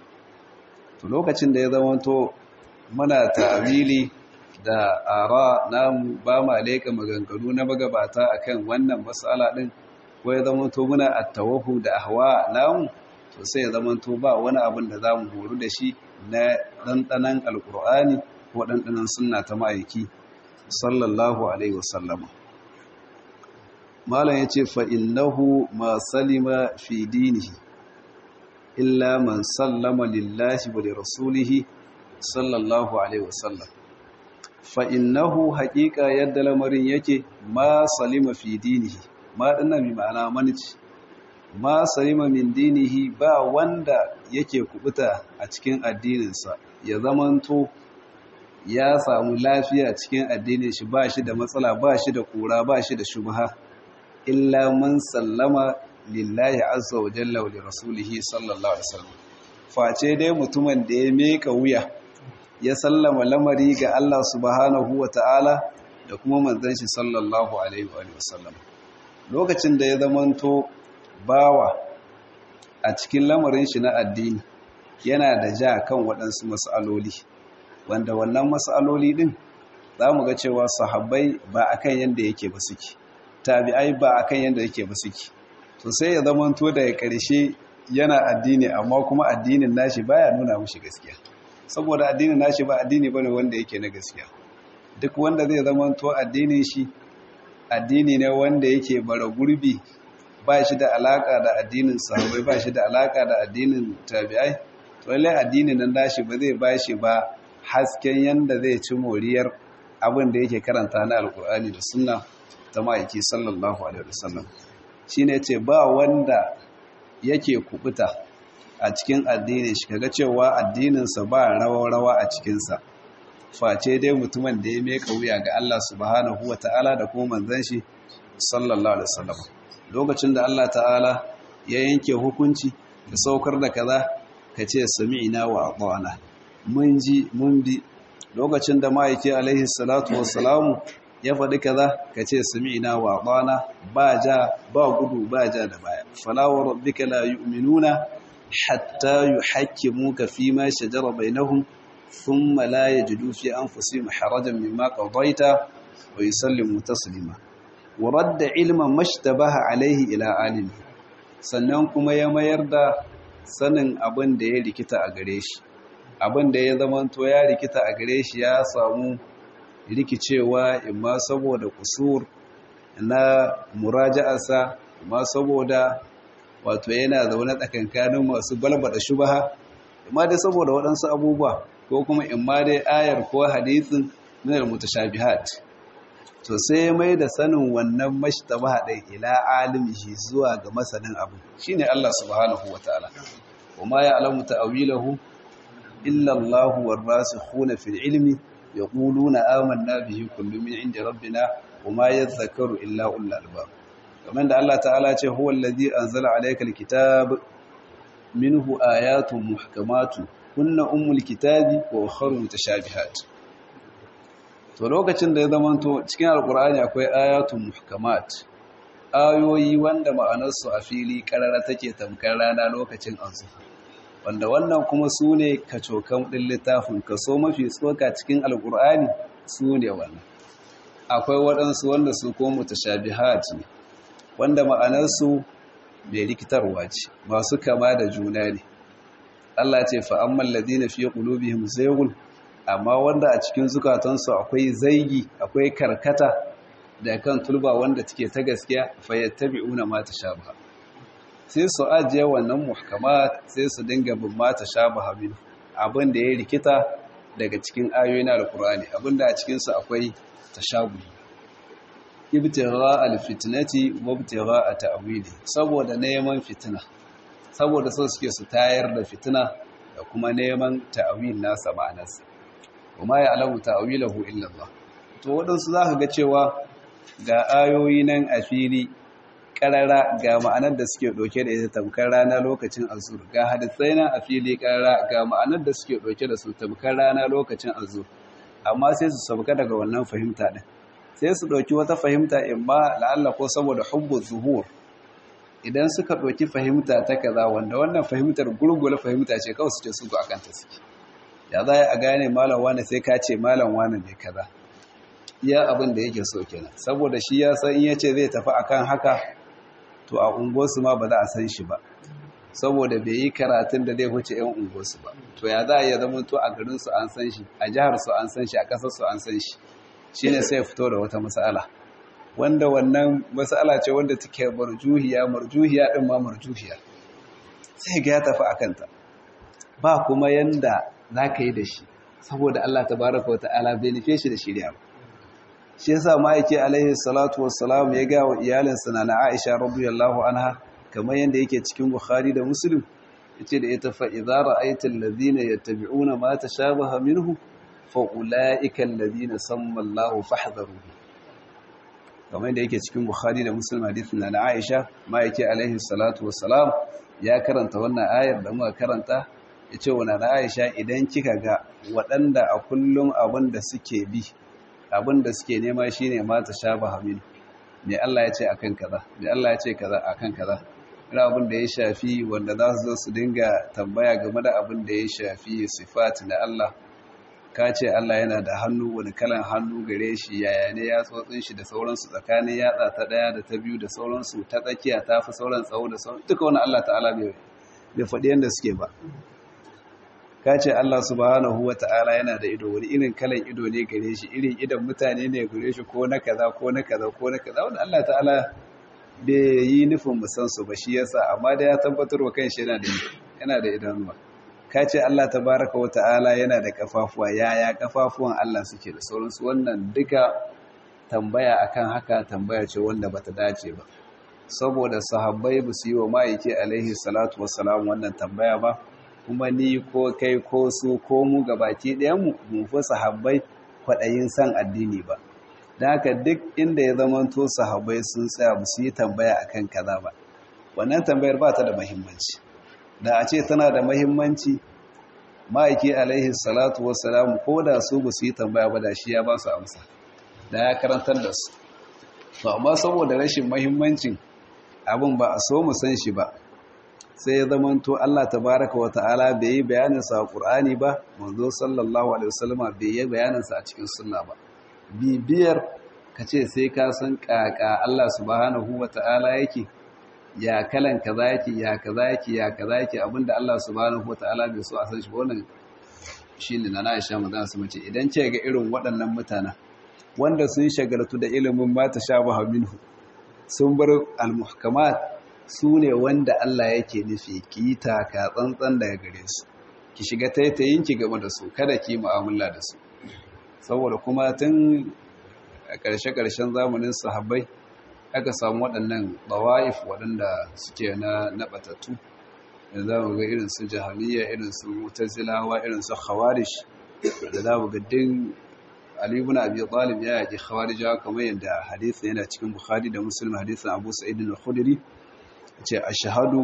to lokacin da ya zama to muna ta'awili da ara namu ba ma leka maganganu na magabata akan wannan matsala din ko ya zama to muna attawahu da ahwa namu to sai ya zama to ba wani abin da zamu horu da shi na dandanan alqur'ani ko dandanan sunna ta ma'aiki sallallahu alaihi wasallama malam yace fa innahu ma salima fi dinihi illa man sallama lillahi wa lirasulihi sallallahu alaihi wasallam fa innahu haqiqa yadda lamarin yake ma salima fi dinihi ma dinnan bi ma'ana manici ma salima min dinihi ba wanda yake kubuta a cikin addininsa ya zamanto ya samu lafiya cikin addinin shi ba shi da matsala ba shi da kura ba shi da shubha illa man sallama lillahi azza wa jalla wa rasulihi sallallahu alaihi wasallam face dai mutumin da ya meka wuya ya sallama lamari ga Allah subhanahu wa ta'ala da kuma manzon shi sallallahu alaihi wa sallam lokacin da ya zamanto bawa a cikin lamarin shi na addini yana da ja kan waɗansu mas'aloli wanda wannan mas'aloli din za mu ga cewa sahabbai ba akan yanda yake ba suke tabi'ai ba akan yanda yake ba suke to sai ya zamanto daga ƙarshe yana addini amma kuma addinin nashi baya nuna mushi gaskiya saboda addinin nashi ba addini bane wanda yake na gaskiya duk wanda zai zamanto addinin shi addini ne wanda yake bara gurbi ba shi da alaka da addinin sahabbai ba shi da alaka da addinin tabi'ai to lallai addinin nan nashi ba zai ba shi ba hasken yanda zai ci moriyar abin da yake karanta na alkur'ani da sunna ta ma'aiki sallallahu alaihi wasallam shine ce ba wanda yake kubuta a cikin addinin shi kaga cewa addininsa ba rawa-rawa a cikinsa face dai mutumin da ya meka wuya ga Allah subhanahu wa ta'ala da kuma manzon shi sallallahu alaihi wasallam lokacin da Allah ta'ala ya yanke hukunci da saukar da kaza kace sami'na wa ata'na mun ji mun bi lokacin da ma'aiki alaihi salatu wassalamu ya faɗi kaza kace sami'na wa ata'na ba ja ba gudu ba ja da baya fala wa rabbika la yu'minuna hatta yuhakkimuka fima shajara bainahum ثم لا يجدوا في أنفسهم حرجا مما قضيت ويسلموا تسليما ورد علما ما اشتبه عليه إلى عالم sannan kuma ya mayar da sanin abin da ya rikita a gare shi abin da ya zamanto ya rikita a gare shi ya samu rikicewa imma saboda kusur na muraja'arsa imma saboda wato yana zaune tsakankanin masu balbada shubaha imma dai saboda waɗansu abubuwa ko kuma in ma dai ayar ko hadithin min al-mutashabihat to sai mai da sanin wannan mashtabaha dai ila alimihi zuwa ga masanin abu shine Allah subhanahu wataala wama ya'lamu ta'wilahu illa Allah war-rasikhuna fil ilmi yaquluna amanna bihi kullu min 'indi rabbina wama yadhakkaru illa ulul albab kamar da Allah ta'ala ce huwa allazi anzala alayka al-kitab minhu ayatun muhkamatu kunna ummul kitabi wa ukharu mutashabihat to lokacin da ya zamanto cikin alqur'ani akwai ayatun muhkamat ayoyi wanda ma'anarsu a fili karara take tamkar rana lokacin azuha wanda wannan kuma su ne kacokan ɗin littafin kaso mafi tsoka cikin alkur'ani su ne wannan akwai waɗansu wanda su ko mutashabihat ne wanda ma'anarsu mai rikitarwa ce masu kama da juna ne Allah ce fa'amman ladina fiye qulubihim zaygun amma wanda a cikin zukatansu akwai zaigi akwai karkata da kan tulba wanda take ta gaskiya fayattabi'una ma tashabaha sai su ajiye wannan muhkamat sai su dinga bin ma tashabaha min abin da ya rikita daga cikin ayoyin alqur'ani abin da a cikin su akwai tashabuhi ibtigha alfitnati wa ibtigha ta'wili saboda neman fitina saboda so suke su tayar da fitina da kuma neman ta'wil nasa ma'anarsa kuma ya alamu ta'wilahu illa Allah to wadansu zaka ga cewa ga ayoyi nan a fili karara ga ma'anar da suke ɗauke da ita tamkar rana lokacin azur ga hadisai nan a fili karara ga ma'anar da suke ɗauke da su tamkar rana lokacin azur amma sai su sauka daga wannan fahimta ɗin sai su ɗauki wata fahimta in ma la'alla ko saboda hubbu zuhur idan suka ɗauki fahimta ta kaza wanda wannan fahimtar gurgula fahimta ce kawai su ce su akan ta suke ya za a gane malam wane sai ka ce malam wane ne kaza iya abin da yake so kenan saboda shi ya san in yace zai tafi akan haka to a unguwarsu ma ba za a san shi ba saboda bai yi karatun da zai huce yan unguwarsu ba to ya za a iya zama to a garinsu an san shi a jiharsu an san shi a ƙasarsu an san shi shi ne sai fito da wata matsala wanda wannan matsala ce wanda take marjuhiya marjuhiya ɗin ma marjuhiya sai ga ya tafi a kanta ba kuma yanda za ka yi da shi saboda Allah ta baraka wa ta'ala bai nufe shi da shirya ba shi yasa ma'aiki alaihi salatu wassalam ya ga wa iyalinsa na Aisha radiyallahu anha kamar yanda yake cikin Bukhari da Muslim yace da ita fa idza ra'aita alladhina yattabi'una ma tashabaha minhu fa ulaika alladhina samma Allahu fahdharu kamar yanda yake cikin Bukhari da Muslim hadisin na Aisha ma'aiki alaihi salatu wassalam ya karanta wannan ayar da muka karanta yace wa na Aisha idan kika ga waɗanda a kullum abin da suke bi abin da suke nema shine mata shabaha min me Allah ya ce akan kaza me Allah ya ce kaza akan kaza ina abin da ya shafi wanda za su zo su dinga tambaya game da abin da ya shafi sifat na Allah ka ce Allah yana da hannu wani kalan hannu gare shi yaya ne ya tsotsin shi da sauransu tsakanin yatsa ta daya da ta biyu da sauransu ta tsakiya ta fi sauran tsawo da sauran duka wani Allah ta'ala bai faɗi yadda suke ba ka ce Allah subhanahu wa ta'ala yana da ido wani irin kalan ido ne gare shi irin idan mutane ne gare shi ko na kaza ko na kaza ko na kaza wanda Allah ta'ala bai yi nufin musan su ba shi yasa amma da ya tabbatar wa kanshi yana da yana da idanuwa ka ce Allah tabaraka wa ta'ala yana da kafafuwa yaya kafafuwan Allah suke da sauransu wannan duka tambaya akan haka tambaya ce wanda bata dace ba saboda sahabbai ba su yi wa ma'aiki alaihi salatu wassalam wannan tambaya ba kuma ni ko kai ko su ko mu gabaki ɗayanmu mun fi sahabbai kwaɗayin san addini ba da haka duk inda ya zamanto sahabbai sun tsaya ba su yi tambaya akan kaza ba wannan tambayar ba ta da mahimmanci da a ce tana da mahimmanci ma'aiki alaihi salatu wassalam ko da su ba su yi tambaya ba da shi ya ba su amsa da ya karantar da su to amma saboda rashin mahimmancin abin ba a so mu san shi ba sai ya zamanto Allah tabaraka wa ta'ala bai yi bayaninsa a Qur'ani ba manzo sallallahu alaihi wasallam bai yi bayaninsa a cikin sunna ba bibiyar kace sai ka san kaka Allah subhanahu wa ta'ala yake ya kalan kaza yake ya kaza yake ya kaza yake abinda Allah subhanahu wa ta'ala bai so a san shi ba wannan shine na Aisha maza su mace idan ce ga irin waɗannan mutanen wanda sun shagaltu da ilimin mata shabaha minhu sun bar al-muhkamat su ne wanda Allah yake nufi ki yi taka tsantsan daga gare su ki shiga taitayin ki game da su kada ki mu'amala da su saboda kuma tun a ƙarshe-ƙarshen zamanin sahabbai aka samu waɗannan bawa'if waɗanda suke na naɓatattu da za mu ga irin su jahiliya irin su mutazilawa irin su khawarish da za mu ga din Ali ibn Abi Talib ya yaki khawarijawa kamar yadda hadisi yana cikin Bukhari da Muslim hadisin Abu Sa'id al-Khudri ce ashhadu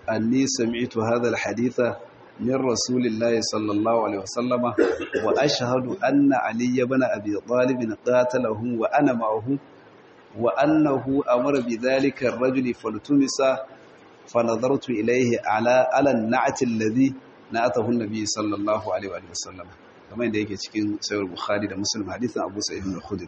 anni sami'tu hadha alhaditha min rasulillahi sallallahu alaihi wasallama wa ashhadu anna ali ibn abi talib qatalahu wa ana ma'ahu wa annahu amara bidhalika ar-rajuli faltumisa فنظرت إليه على على النعت الذي نعته النبي صلى الله عليه وسلم kamar da yake cikin sayar bukhari da muslim hadisin abu sa'id al-khudri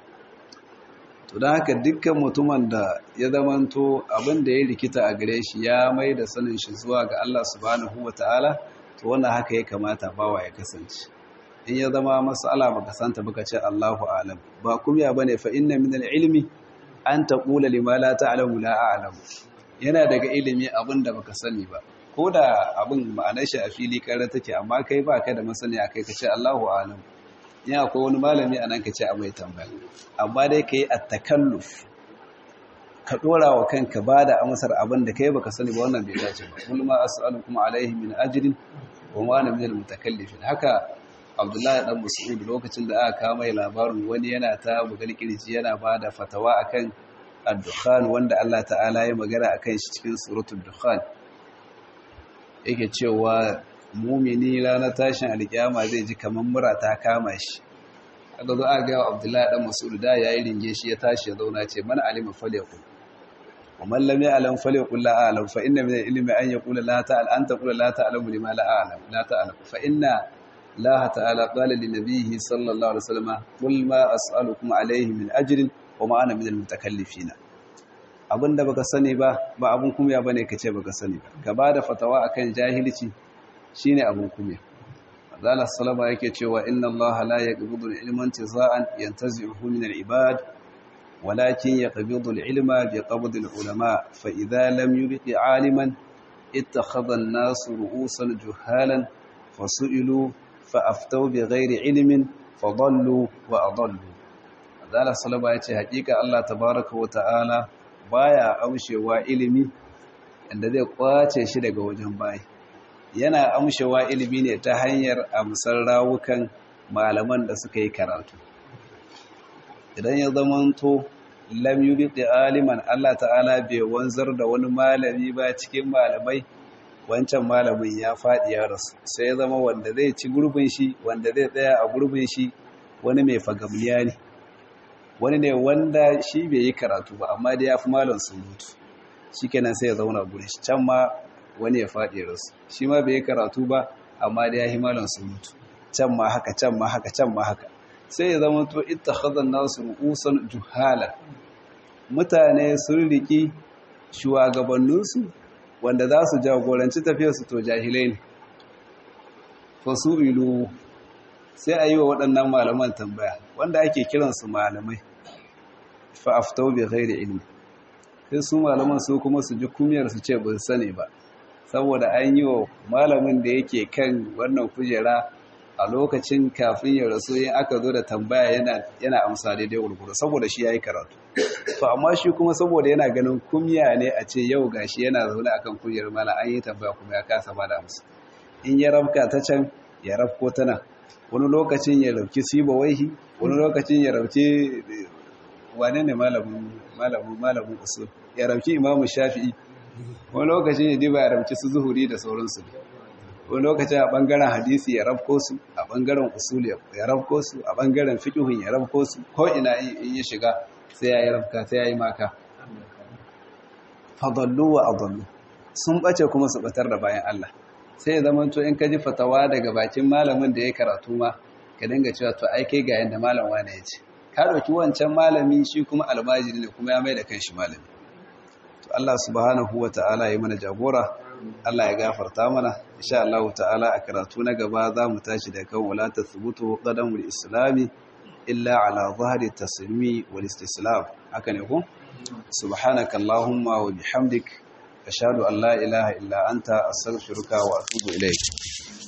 to dan haka dukkan mutumin da ya zamanto abin da ya rikita a gare shi ya mai da sanin shi zuwa ga Allah subhanahu wataala to wannan haka ya kamata bawa ya kasance in ya zama mas'ala baka santa baka ce Allahu a'lam ba kumya bane fa inna min al-ilmi an taqula lima la ta'lamu la a'lamu yana daga ilimi abin da baka sani ba ko da abin ma'anar shi a fili kare take amma kai ba ka da masani a kai ka ce Allahu alam in akwai wani malami a nan ka ce a mai tambaya amma dai ka yi attakalluf ka dora wa kanka ba da amsar abin da kai baka sani ba wannan bai dace ba kullu ma as'alukum alaihi min ajrin wa ma ana min al-mutakallifin haka Abdullahi dan Mas'ud lokacin da aka kawo mai labarin wani yana ta bugal kirji yana ba da fatawa akan ad-dukhan wanda Allah ta'ala ya magana akan shi cikin suratul dukhan yake cewa mumini ranar tashin alkiyama zai ji kamar mura ta kama shi aka zo aka ga Abdullahi dan Mas'ud da yayi ringe shi ya tashi ya zauna ce man alima falyakul wa man lam ya'lam falyakul la a'lam fa inna min al-ilmi an yaqula la ta'al an taqula la ta'lamu lima la a'lam la ta'lam fa inna Allah ta'ala qala li nabiyhi sallallahu alaihi wasallam qul ma as'alukum alayhi min ajrin wa ma ana min al-mutakallifin abinda baka sani ba ba abun kumya bane kace baka sani ba gaba da fatawa akan jahilci shine abun kumya Allah sallama yake cewa inna Allah la yaqbidu al-ilma intiza'an yantazi'uhu min al-ibad walakin yaqbidu al-ilma biqabd al-ulama fa idha lam yubqi 'aliman ittakhadha an-nasu ru'usan juhalan fasu'ilu fa aftaw bighayri 'ilmin fadallu wa adallu Allah sallama yace hakika Allah tabaaraka wa ta'ala baya amshewa ilimi inda zai kwace shi daga wajen bayi yana amshewa ilimi ne ta hanyar amsar rawukan malaman da suka yi karatu idan ya zamanto lam yubqi aliman Allah ta'ala bai wanzar da wani malami ba cikin malamai wancan malamin ya faɗi ya rasu sai ya zama wanda zai ci gurbin shi wanda zai tsaya a gurbin shi wani mai fagamliya ne wani ne wanda shi bai yi karatu ba amma da ya fi malam surutu shi kenan sai ya zauna gurin shi can ma wani ya faɗi rasu shi ma bai yi karatu ba amma da ya yi malam surutu can ma haka can ma haka can ma haka sai ya zama to ita hazan nasu ru'usan juhala mutane sun riki shugabanninsu wanda za su jagoranci tafiyarsu to jahilai ne fasu ilu sai a yi wa waɗannan malaman tambaya wanda ake kiransu malamai fa'aftau bai ghairi ilmi sai su malaman su kuma su ji kumiyar su ce bin sani ba saboda an yi wa malamin da yake kan wannan kujera a lokacin kafin ya rasu yin aka zo da tambaya yana amsa daidai gurguru saboda shi ya yi karatu to amma shi kuma saboda yana ganin kumya ne a ce yau gashi yana zaune akan kujerar mala an yi tambaya kuma ya kasa ba da amsa in ya rabka ta can ya rabko ta nan wani lokacin ya rauki siba waihi wani lokacin ya rauki wane ne malamin malamin malamin usul ya rauki imamu shafi'i wani lokacin ya diba ya rauki su zuhuri da sauransu wani lokacin a bangaren hadisi ya rabko su a bangaren usul ya rabko su a bangaren fiqhun ya rabko su ko ina in ya shiga sai ya yi rabka sai ya yi maka fadallu wa adallu sun bace kuma su batar da bayan Allah sai ya zama to in ka ji fatawa daga bakin malamin da ya karatu ma ka dinga cewa to ai kai ga yanda malam wane ya ce ka dauki wancan malami shi kuma almajiri ne kuma ya mai da kanshi malami to Allah subhanahu wataala ya mana jagora Allah ya gafarta mana insha Allah ta'ala a karatu na gaba za mu tashi da kan wala tathbutu qadamul islami illa ala zahri taslimi wal istislam haka ne ko subhanaka allahumma wa bihamdik ashhadu an la ilaha illa anta astaghfiruka wa atubu ilayk